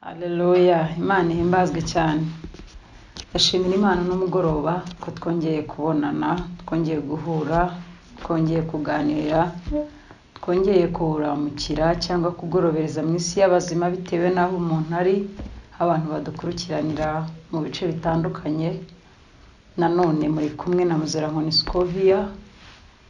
Haleluya Imana ihimbazwe cyane ndashimira Imana n'umugoroba ko twongeye kubonana twongeye guhura twongeye kuganira twongeye kuramukira cyangwa kugorobereza mu isi y'abazima bitewe n'aho umuntu ari abantu badukurikiranira mu bice bitandukanye nanone muri kumwe na Muzerankoni Scovia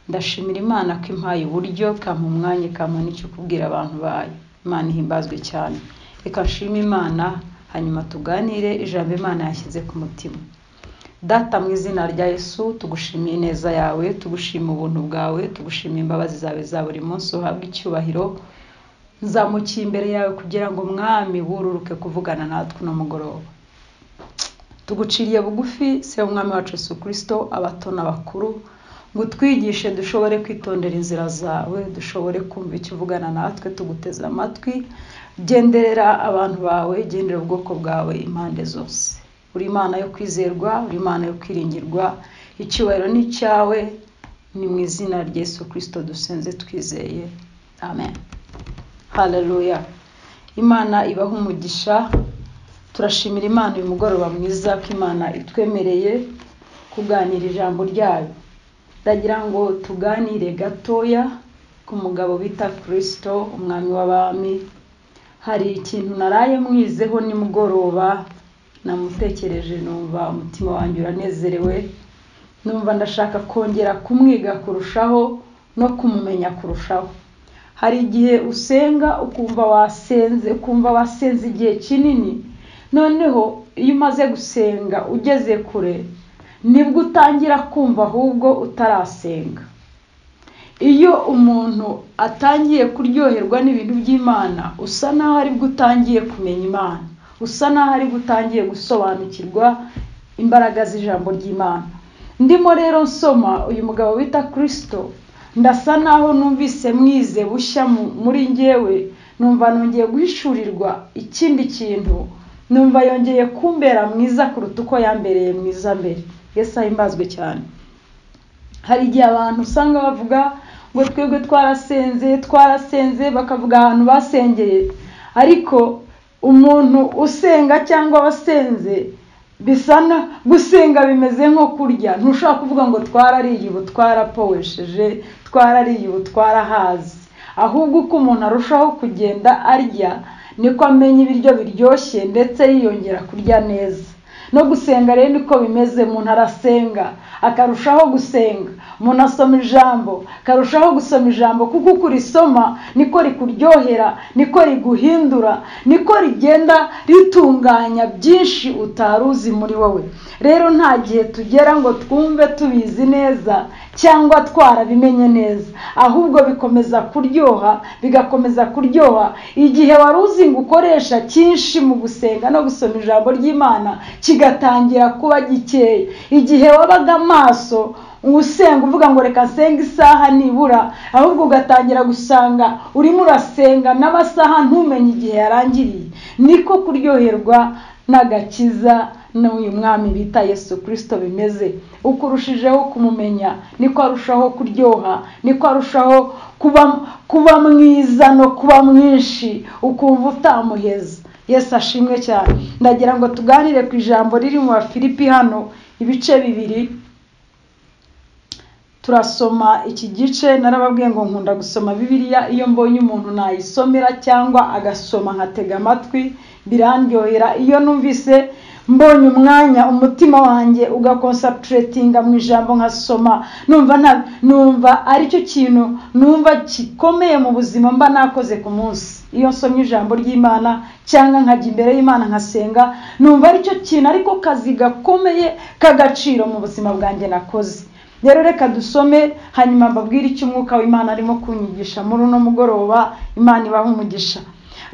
ndashimira Imana ko impaye uburyo ikampa umwanya ikampa n'icyo kubwira abantu bayo Imana ihimbazwe cyane reka nshime Imana hanyuma tuganire ijambo Imana yashyize ku mutima Data mu izina rya Yesu tugushimiye ineza yawe tugushima ubuntu bwawe tugushimiye imbabazi zawe za buri munsi uhabwa icyubahiro nzamukiye imbere yawe kugira ngo umwami wururuke kuvugana natwe uno mugoroba tuguciriye bugufi se umwami wacu Yesu Kristo abato n'abakuru ngo utwigishe dushobore kwitondera inzira zawe dushobore kumva icyo uvugana natwe tuguteze amatwi genderera abantu bawe gendera ubwoko bwawe impande zose uri imana yo kwizerwa uri imana yo kwiringirwa icyubahiro ni icyawe ni mu izina rya Yesu Kristo dusenze twizeye amen haleluya imana ibaha umugisha turashimira imana uyu mugoroba mwiza ko imana itwemereye kuganira ijambo ryayo ndagira ngo tuganire gatoya ku mugabo bita kirisito umwami w'abami hari ikintu naraye mwizeho nimugoroba namutekereje numva umutima wanjye uranezerewe numva ndashaka kongera kumwiga kurushaho no kumumenya kurushaho hari igihe usenga ukumva wasenze ukumva wasenze igihe kinini noneho iyo umaze gusenga ugeze kure nibwo utangira kumva ahubwo utarasenga iyo umuntu atangiye kuryoherwa n'ibintu by'imana usa naho aribwo utangiye kumenya imana usa naho aribwo utangiye gusobanukirwa imbaraga z'ijambo ry'imana ndimo rero nsoma uyu mugabo wita kirisito ndasa naho numvise mwize bushya muri ngewe numva nongeye guhishurirwa ikindi kintu numva yongeye kumbera mwiza kuruta uko yambereye mwiza mbere yesi ahimbazwe cyane hari igihe abantu usanga bavuga ngo twebwe twarasenze twarasenze bakavuga ahantu basengeye ariko umuntu usenga cyangwa wasenze bisa na gusenga bimeze nko kurya ntushobora kuvuga ngo twarariye ubu twarapowesheje twarariye ubu twarahazi ahubwo uko umuntu arushaho kugenda arya niko amenya ibiryo biryoshye ndetse yiyongera kurya neza no gusenga rero niko bimeze umuntu arasenga akarushaho gusenga umuntu asoma ijambo akarushaho gusoma ijambo kuko uko urisoma niko rikuryohera niko riguhindura niko rigenda ritunganya byinshi utari uzi muri wowe rero nta gihe tugera ngo twumve tubizi neza cyangwa twarabimenye neza ahubwo bikomeza kuryoha bigakomeza kuryoha igihe wari uzi ngo ukoresha cyinshi mu gusenga no gusoma ijambo ry'imana kigatangira kuba gikeya igihe wabaga amaso usenga uvuga ngo reka nsenga isaha nibura ahubwo ugatangira gusanga urimo urasenga n'amasaha ntumenye igihe yarangiriye niko kuryoherwa n'agakiza n'uyu mwami bita yesu kirisito bimeze uko urushijeho kumumenya niko arushaho kuryoha niko arushaho kuba kuba mwiza no kuba mwinshi ukumva utamuheza yesu ashimwe cyane ndagira ngo tuganire ku ijambo riri mu bafilipi hano ibice bibiri turasoma iki gice narababwiye ngo nkunda gusoma bibiliya iyo mbonye umuntu nayisomera cyangwa agasoma nkatega amatwi birandyohera iyo numvise mbonye umwanya umutima wanjye ugakonsapuretinga mu ijambo nkasoma numva nta numva aricyo kintu numva gikomeye mu buzima mba nakoze ku munsi iyo nsomye ijambo ry'imana cyangwa nkajya imbere y'imana nkasenga numva aricyo kintu ariko kazi gakomeye k'agaciro mu buzima bwanjye nakoze rero reka dusome hanyuma mbabwire icyo umwuka w'imana arimo kunyigisha muri uno mugoroba imana ibaha umugisha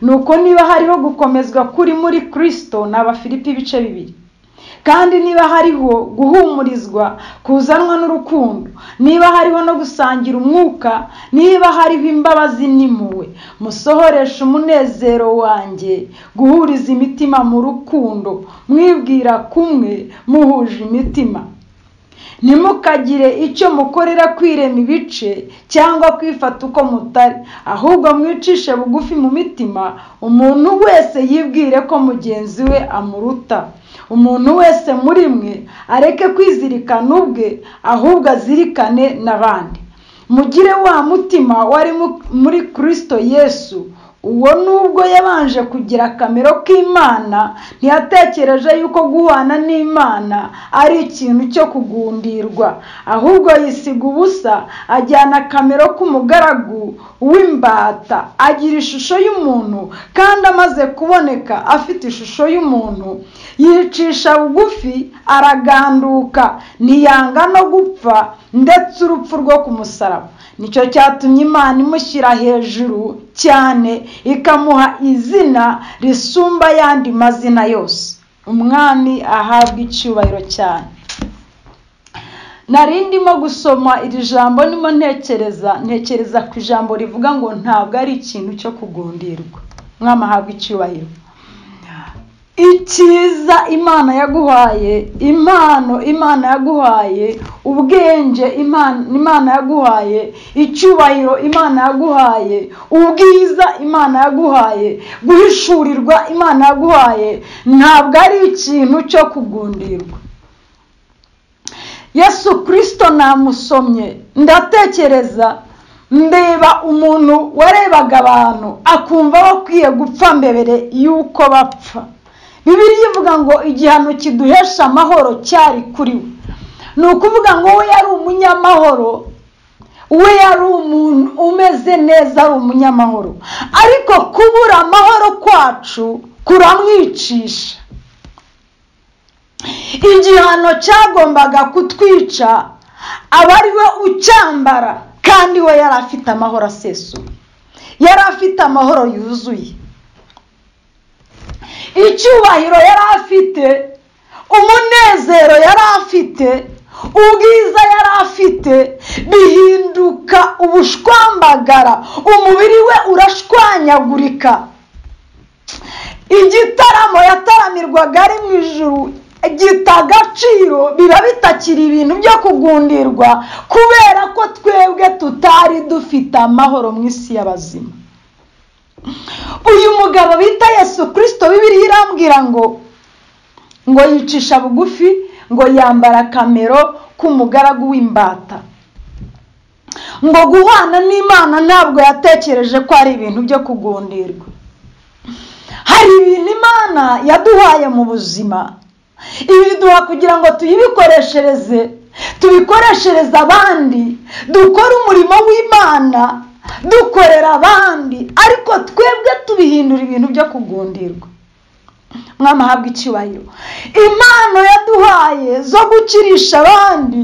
nuko niba hariho gukomezwa kuri muri kirisito ni abafilipi ibice bibiri kandi niba hariho guhumurizwa kuzanwa n'urukundo niba hariho no gusangira umwuka niba hariho imbabazi n'impuhwe musohoresha umunezero wanjye guhuriza imitima mu rukundo mwibwira kumwe muhuje imitima ntimukagire icyo mukorera kwirema ibice cyangwa kwifata uko mutari ahubwo mwicishe bugufi mu mitima umuntu wese yibwire ko mugenzi we amuruta umuntu wese muri mwe areke kwizirikana ubwe ahubwo azirikane n'abandi mugire wa mutima wari muri kirisito yesu uwo nubwo yabanje kugira akamero k'imana ntiyatekereje yuko guhana n'imana ari ikintu cyo kugundirwa ahubwo yisiga ubusa ajyana akamero k'umugaragu w'imbata agira ishusho y'umuntu kandi amaze kuboneka afite ishusho y'umuntu yicisha bugufi araganduka ntiyanga no gupfa ndetse urupfu rwo ku musaraba nicyo cyatumye imana imushyira hejuru cyane ikamuha izina risumba ayandi mazina yose umwami ahabwa icyubahiro cyane nari ndimo gusoma iri jambo ndimo ntekereza ntekereza ku ijambo rivuga ngo ntabwo ari ikintu cyo kugundirwa umwami ahabwa icyubahiro icyiza imana yaguhaye impano imana yaguhaye ubwenge imana yaguhaye icyubahiro imana yaguhaye ubwiza imana yaguhaye guhishurirwa imana yaguhaye ntabwo ari ikintu cyo kugundirwa yesu kirisito namusomye ndatekereza ndeba umuntu warebaga abantu akumva bakwiye gupfa mbere y'uko bapfa bibiri ivuga ngo igihano kiduhesha amahoro cyari kuri we ni ukuvuga ngo we yari umunyamahoro we yari umuntu umeze neza ari umunyamahoro ariko kubura amahoro kwacu kuramwicisha igihano cyagombaga kutwica aba ari we ucyambara kandi we yari afite amahoro asesuye yari afite amahoro yuzuye icyubahiro yari afite umunezero yari afite ubwiza yari afite bihinduka ubushwambagara umubiri we urashwanyagurika igitaramo yataramirwaga ari mu ijuru gita agaciro biba bitakiri ibintu byo kugundirwa kubera ko twebwe tutari dufite amahoro mu isi y'abazima uyu mugabo bita yesu kirisito bibiri irambwira ngo ngo yicisha bugufi ngo yambara akamero k'umugaragu w'imbata ngo guhana n'imana ntabwo yatekereje ko ari ibintu byo kugundirwa hari ibintu imana yaduhaye mu buzima ibiduha kugira ngo tuyibikoreshereze tubikoreshereze abandi dukore umurimo w'imana dukorera abandi ariko twebwe tubihindura ibintu byo kugundirwa mwamahabwa icyubahiro impano yaduhaye zo gukirisha abandi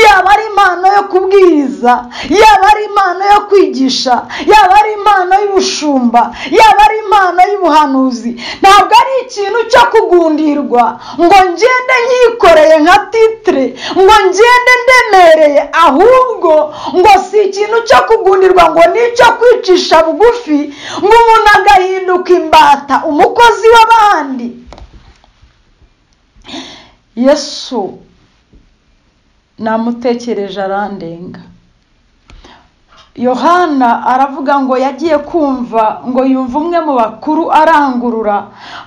yaba ari impano yo kubwiriza yaba ari impano yo kwigisha yaba ari impano y'ubushumba yaba ari impano y'ubuhanuzi ntabwo ari ikintu cyo kugundirwa ngo ngende nyikoreye nka titire ngo ngende ndemereye ahubwo ngo si ikintu cyo kugundirwa ngo ni icyo kwicisha bugufi ngo umuntu agahinduka imbata umukozi w'abandi yesu namutekereje arandenga yohana aravuga ngo yagiye kumva ngo yumve umwe mu bakuru arangurura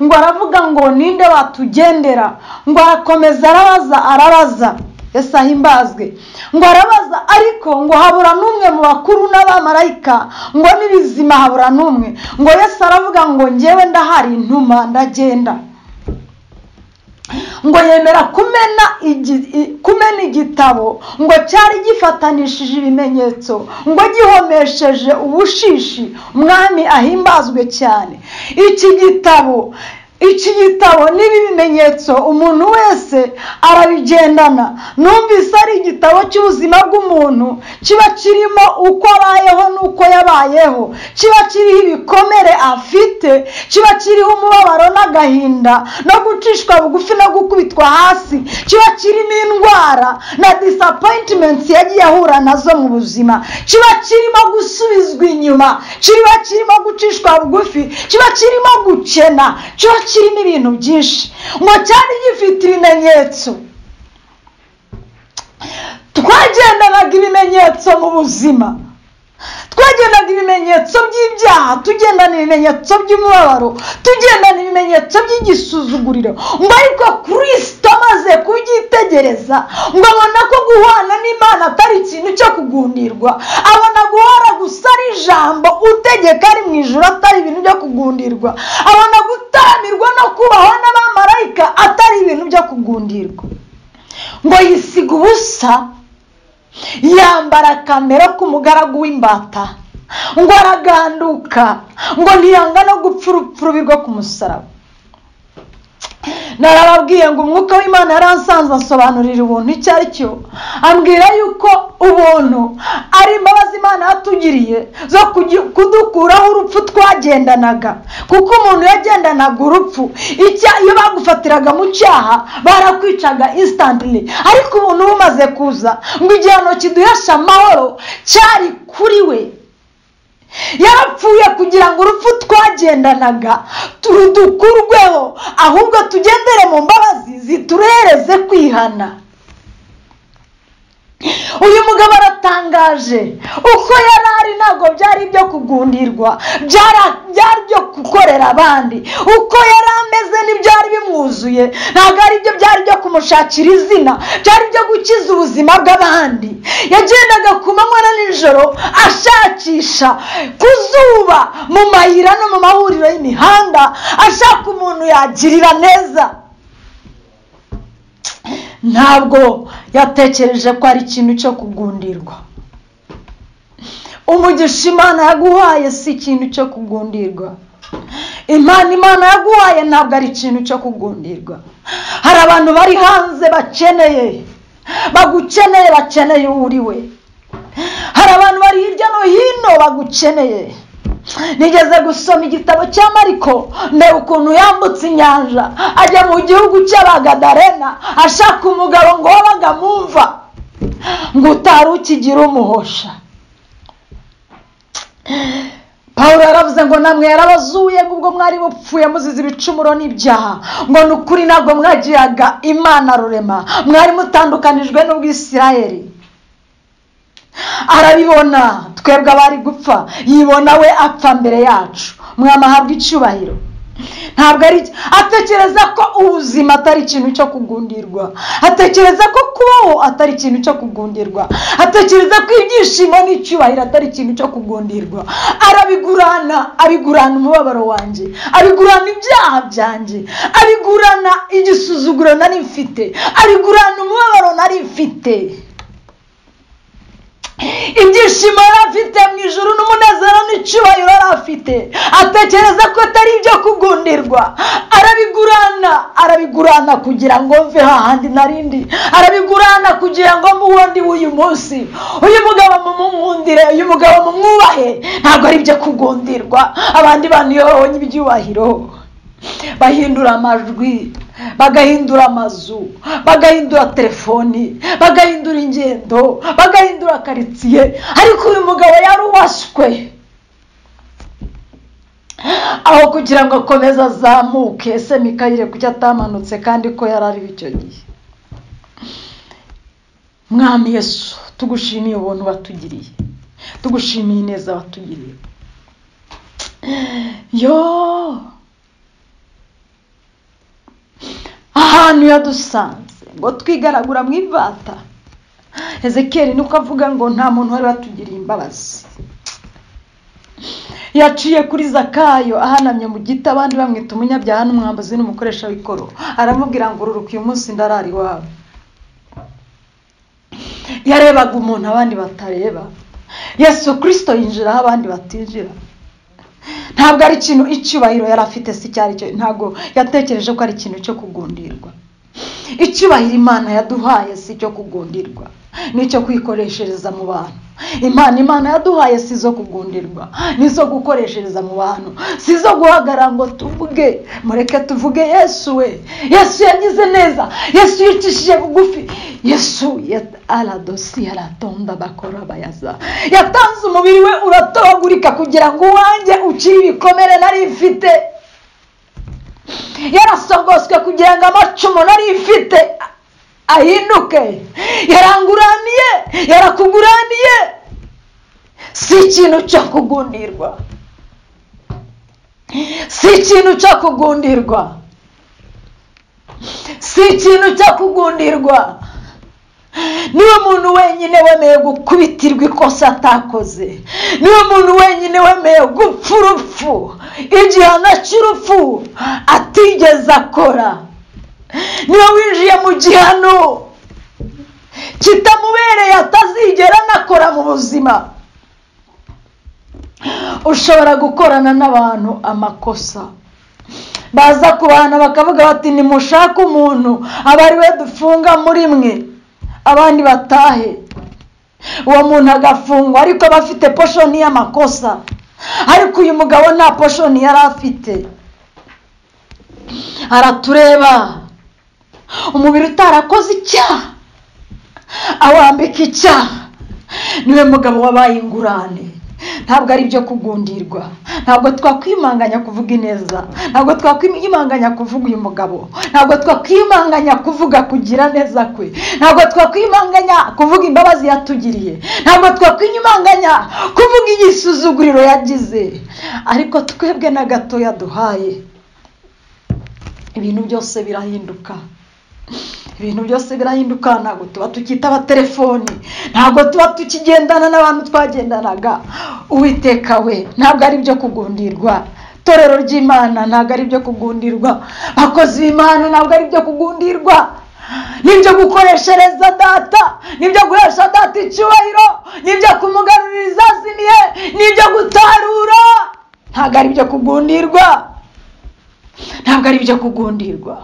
ngo aravuga ngo ninde watugendera ngo arakomeza arabaza arabaza ese ahimbazwe ngo arabaza ariko ngo habura n'umwe mu bakuru n'abamarayika ngo n'ibizima habura n'umwe ngo yesi aravuga ngo ngewe ndahari intuma ndagenda ngo yemera kumena igitabo ngo cyari gifatanishije ibimenyetso ngo gihomesheje ubushishi umwami ahimbazwe cyane iki gitabo iki gitabo n'ibi bimenyetso umuntu wese arabigendana numvise ari igitabo cy'ubuzima bw'umuntu kiba kirimo uko abayeho n'uko yabayeho kiba kiriho ibikomere afite kiba kiriho umubabaro n'agahinda no gucishwa bugufi no gukubitwa hasi kiba kirimo indwara na disapoyintimenti yagiye ahura nazo mu buzima kiba kirimo gusubizwa inyuma kiba kirimo gucishwa bugufi kiba kirimo gukena kiba kirimo ibintu byinshi ngo cyari gifite ibimenyetso twagendanaga ibimenyetso mu buzima twagendana ibimenyetso by'ibyaha tugendana ibimenyetso by'umubabaro tugendana ibimenyetso by'igisuzuguriro ngo ariko kirisito amaze kubyitegereza ngo abona ko guhana n'imana atari ikintu cyo kugundirwa abona guhora gusa ari ijambo utegeka ari mu ijoro atari ibintu byo kugundirwa abona gutamirwa no kubahwa n'abamarayika atari ibintu byo kugundirwa ngo yisiga ubusa yambara kamera k'umugaragu w'imbata ngo araganduka ngo ntiyanga no gupfa urupfurubirwa ku musaraba narababwiye ngo umwuka w'imana yaransanzwe asobanurira ubuntu icyo ari cyo ambwira yuko ubuntu ari imbabazi imana yatugiriye zo kugi- kudukuraho urupfu twagendanaga kuko umuntu yagendanaga urupfu icya- iyo bagufatiraga mu cyaha barakwicaga insitantire ariko ubuntu bumaze kuza ngo igihano kiduhesha amahoro cyari kuri we yarapfuye kugira ngo urupfu twagendanaga turudukurweho ahubwo tugendere mu mbabazi ziturehereze kwihana uyu mugabo aratangaje uko yari ari ntabwo byari ibyo kugundirwa byara- byari ibyo gukorera abandi uko yari ameze n'ibyari bimwuzuye ntabwo ari byo byari ibyo kumushakira izina byari ibyo gukiza ubuzima bw'abandi yagendaga ku manywa na nijoro ashakisha ku zuba mu mayira no mu mahuriro y'imihanda ashaka umuntu yagirira neza ntabwo yatekereje ko ari ikintu cyo kugundirwa umugisha imana yaguhaye si ikintu cyo kugundirwa impano imana yaguhaye ntabwo ari ikintu cyo kugundirwa hari abantu bari hanze bakeneye bagukeneye bakeneye uwo uri we hari abantu bari hirya no hino bagukeneye nigeze gusoma igitabo cya mariko ndeba ukuntu yambutse inyanja ajya mu gihugu cy'abagadarena ashaka umugabo ngo wowe agamumva ngo utari ukigira umuhosha paul yaravuze ngo namwe yarabazuye ngo ubwo mwari bupfuye muzize ibicumuro n'ibyaha ngo ni ukuri ntabwo mwagiraga imana rurema mwari mutandukanijwe n'ubwisirayeri arabibona twebwe abari gupfa yibona we apfa mbere yacu mwamahabwa icyubahiro ntabwo ari atekereza ko ubuzima atari ikintu cyo kugundirwa atekereza ko kubaho atari ikintu cyo kugundirwa atekereza ko ibyishimo n'icyubahiro atari ikintu cyo kugundirwa arabigurana abigurana umubabaro wanjye abigurana ibyaha byanjye abigurana igisuzuguro nari mfite abigurana umubabaro nari mfite ibyishimo yari afite mu ijoro n'umunezero n'icyubahiro yari afite atekereza ko atari ibyo kugundirwa arabigurana arabigurana kugira ngo mve hahandi narindi arabigurana kugira ngo mbe uwundi w'uyu munsi uyu mugabo mumukundire uyu mugabo mumwubahe ntabwo ari ibyo kugundirwa abandi bantu iyo babonye ibyubahiro bahindura amajwi bagahindura amazu bagahindura telefoni bagahindura ingendo bagahindura karitsiye ariko uyu mugabo yaruwashywe aho kugira ngo akomeze azamuke semikayire kuko atamanutse kandi ko yari ariho icyo gihe mwami yesu tugushimiye ubuntu watugiriye tugushimiye ineza watugiriye yoo ahantu yadusanze ngo twigaragura mu ivata ezekiyeli nuko avuga ngo nta muntu wari watugiriye imbabazi yaciye kuri zakayo ahanamye mu giti abandi bamwita umunyabyaha n'umwambuzi n'umukoresha w'ikoro aramubwira ngo ururuka uyu munsi ndarara iwawe yarebaga umuntu abandi batareba yesu kirisito yinjira aho abandi batinjira ntabwo ari ikintu icyubahiro yari afite si icyo ari cyo ntabwo yatekereje ko ari ikintu cyo kugundirwa icyubahiro imana yaduhaye si icyo kugundirwa ni icyo kwikoreshereza mu bantu impano imana yaduhaye si izo kugundirwa ni izo gukoreshereza mu bantu si izo guhagarara ngo tuvuge mureke tuvuge yesu we yesu yagize neza yesu yicishije bugufi yesu yat- aradosi yaratonda bakora bayaza yatanze umubiri we uratobagurika kugira ngo uwanjye ukire ibikomere nari mfite yarasogoswe kugira ngo amacumu nari mfite ahinduke yaranguraniye yarakuguraniye si ikintu cyo kugundirwa si ikintu cyo kugundirwa si ikintu cyo kugundirwa niwe muntu wenyine wemeye gukubitirwa ikosa atakoze niwe muntu wenyine wemeye gupfa urupfu igihano cy'urupfu atigeze akora niwe winjiye mu gihano kitamubereye atazigera anakora mu buzima ushobora gukorana n'abantu amakosa baza ku bantu bakavuga bati nimushake umuntu aba ari we dufunga muri mwe abandi batahe uwo muntu agafungwa ariko aba afite poshoni y'amakosa ariko uyu mugabo nta poshoni yari afite aratureba umubiri utarakoze icyaha awambika icyaha niwe mugabo wabaye ingurane ntabwo ari ibyo kugundirwa ntabwo twakwimanganya kuvuga ineza ntabwo twakwimanganya kuvuga uyu mugabo ntabwo twakwimanganya kuvuga kugira neza kwe ntabwo twakwimanganya kuvuga imbabazi yatugiriye ntabwo twakwimanganya kuvuga igisuzuguriro yagize ariko twebwe na gatoya duhaye ibintu byose birahinduka ibintu byose birahinduka ntabwo tuba tukitaba telefoni ntabwo tuba tukigendana n'abantu twagendanaga uwiteka we ntabwo ari ibyo kugundirwa itorero ry'imana ntabwo ari ibyo kugundirwa abakozi b'imana ntabwo ari ibyo kugundirwa nibyo gukoreshereza data nibyo guhesha data icyubahiro nibyo kumugarurira izazimiye nibyo gutarura ntabwo ari ibyo kugundirwa ntabwo ari ibyo kugundirwa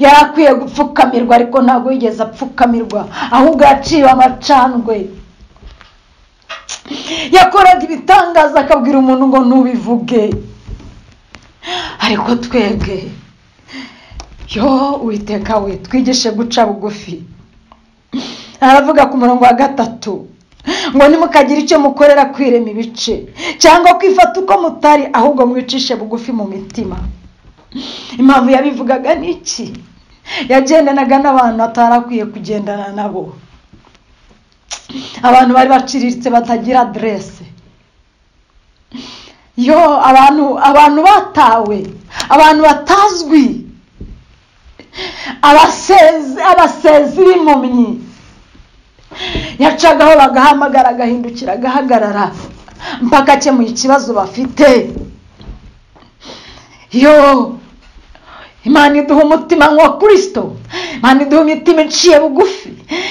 yari akwiye gupfukamirwa ariko ntabwo yigeze apfukamirwa ahubwo yaciwe amacandwe yakoraga ibitangaza akabwira umuntu ngo ntubivuge ariko twebwe yo witeka we twigishe guca bugufi aravuga ku murongo wa gatatu ngo nimukagire icyo mukorera kwirema ibice cyangwa kwifata uko mutari ahubwo mwicishe bugufi mu mitima impamvu yabivugaga ni iki yagendanaga n'abantu atari akwiye kugendana nabo abantu bari baciriritse batagira aderese yo abantu abantu batawe abantu batazwi abasezi b'impumyi yacagaho bagahamagara agahindukira agahagarara mpaka akemuye ikibazo bafite yo imana iduha umutima nka kirisito imana iduha imitima iciye bugufi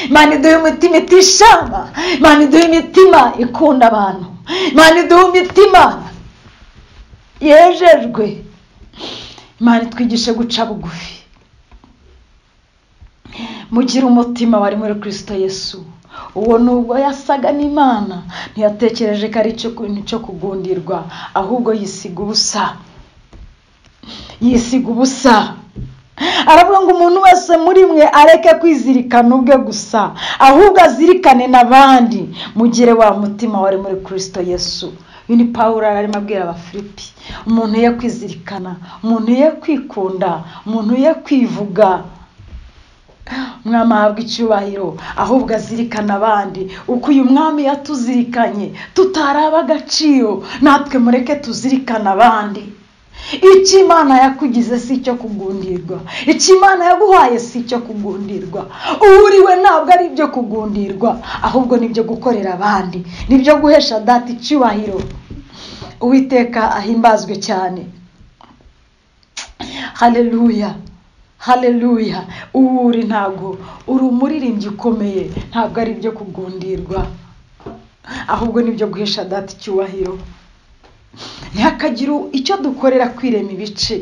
imana iduha imitima itishama imana iduha imitima ikunda abantu imana iduha imitima yejejwe imana itwigishe guca bugufi mugire umutima wari muri kirisito yesu uwo nubwo yasaga n'imana ntiyatekereje ko ari ikintu cyo kugundirwa ahubwo yisiga ubusa yisiga ubusa aravuga ngo umuntu wese muri mwe areke kwizirikana ubwe gusa ahubwo azirikane n'abandi mugire wa mutima wari muri kirisito yesu uyu ni paul arimo abwira abafilipi umuntu ye kwizirikana umuntu ye kwikunda umuntu ye kwivuga umwami ahabwa icyubahiro ahubwo azirikana abandi uko uyu mwami yatuzirikanye tutaraba agaciro natwe mureke tuzirikana abandi icyo imana yakugize si icyo kugundirwa icyo imana yaguhaye si icyo kugundirwa uwuriwe ntabwo ari ibyo kugundirwa ahubwo nibyo gukorera abandi nibyo guhesha data icyubahiro uwiteka ahimbazwe cyane hareruya hareruya ubu uri ntabwo uri umuririmbyi ukomeye ntabwo ari ibyo kugundirwa ahubwo nibyo guhesha data icyubahiro ntihakagire icyo dukorera kwirema ibice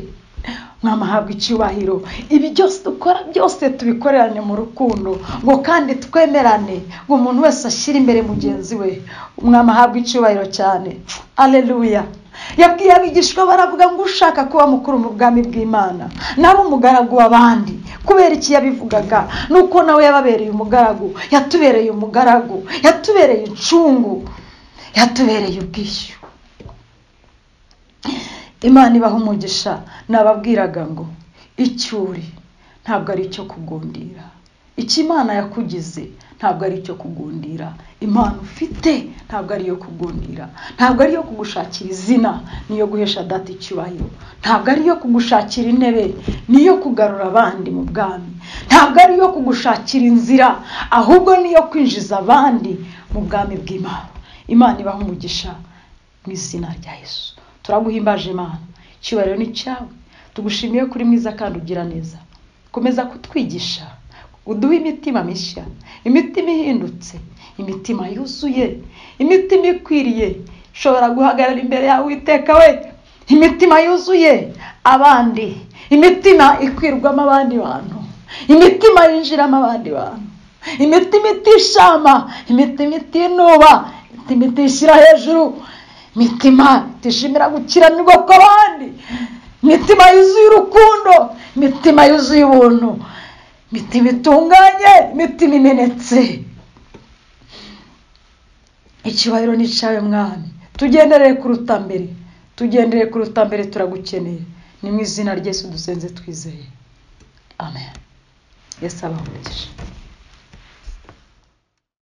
mwamahabwa icyubahiro ibi byose dukora byose tubikorerane mu rukundo ngo kandi twemerane ngo umuntu wese ashyire imbere mugenzi we mwamahabwa icyubahiro cyane areruya yabwiye abigishwa baravuga ngo ushaka kuba mukuru mu bwami bw'imana nawe umugaragu w'abandi kubera iki yabivugaga nuko nawe yababereye umugaragu yatubereye umugaragu yatubereye incungu yatubereye ubwishyu imana ibaha umugisha nababwiraga ngo icyuri ntabwo ari icyo kugundira icyo imana yakugize ntabwo ari icyo kugundira impano ufite ntabwo ari iyo kugundira ntabwo ari iyo kugushakira izina niyo guhesha data icyubahiro ntabwo ari iyo kugushakira intebe niyo kugarura abandi mu bwami ntabwo ari iyo kugushakira inzira ahubwo niyo kwinjiza abandi mu bwami bw'imana imana ibaha umugisha mu izina rya yesu turaguhimbaje imana icyubahiro ni cyawe tugushimiye kuri mwiza kandi ugira neza komeza kutwigisha uduhe imitima mishya imitima ihindutse imitima yuzuye imitima ikwiriye ishobora guhagarara imbere yawe witeka we imitima yuzuye abandi imitima ikwirwamo abandi bantu imitima yinjiramo abandi bantu imitima itishama imitima itinuba imitima itishyira hejuru imitima itishimira gukiranirwa kw'abandi imitima yuzuye urukundo imitima yuzuye ubuntu imitima itunganye imitima imenetse icyubahiro ni icyawe mwami tugendereye kuruta mbere tugendereye kuruta mbere turagukeneye ni mu izina ry'esu dusenze twizeye amen yesu abahurije